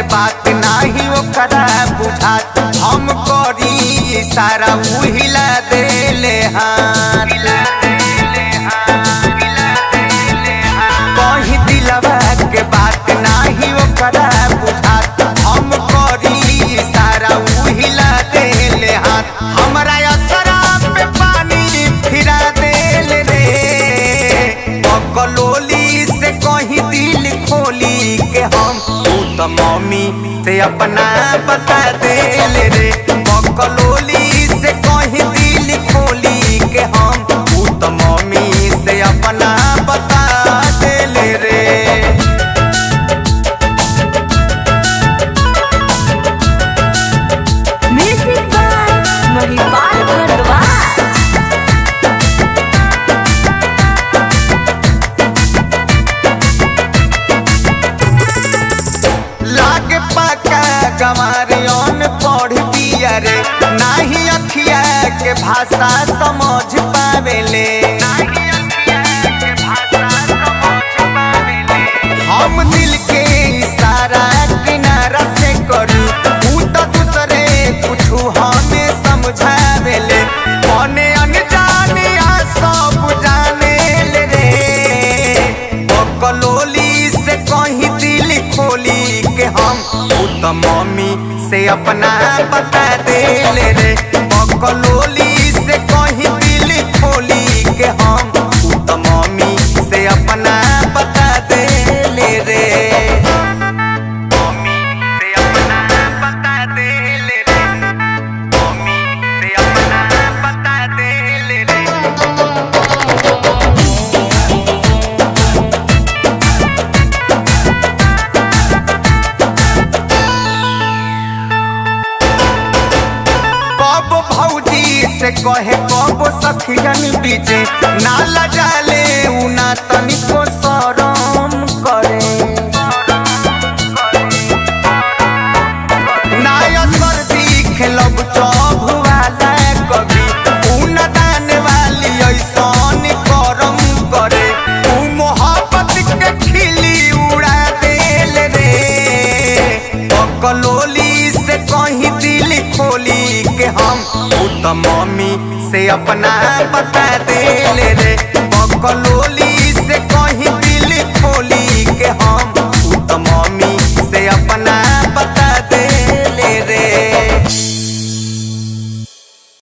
बात नाही ओकरा बुझात हम करी सारा उहिला देले हाथ कहीं दिलवा के बात नाही ओकरा बुझात हम करी सारा उहिला देले हाथ हमरा असरा पे पानी फिरा देले रे बकलोली से कहीं दिल खोली के हम तू तो मम्मी से अपना बता देले रे बकलोली से कहीं दिल खोली के हम तू तो मम्मी से अपना बता देले रे म्यूजिक बाय महिपाल भारद्वाज लागे पाका गमारियन पढ़ दिया रे नाही अखिया के भाषा समझ पावेले हम दिल के इशारा किनारा से करू ऊ तो दूसरे कुछ हमें समझावेले मने अनजाने आ सब जाने ले रे बकलोली से कहीं दिल खोली के हम ऊ तो मम्मी से अपना बता देले रे बकलोली से कहीं दिल खोली के हम ऊ तो मम्मी से अपना बता देले रे मम्मी से अपना बता देले रे मम्मी से अपना बता देले रे कब भौजी से कहे कब सखियन बीचे नाला जाले उना तनिको शरम करे नाय सर्दी खेलब चौभ वाला कभी ऊन दान वाली ऐसन करम करे ऊ मोहब्बत के खिली उड़ा देल रे बकलोली से कहीं दिल खोली के हम ऊ तो मम्मी से अपना बता देल रे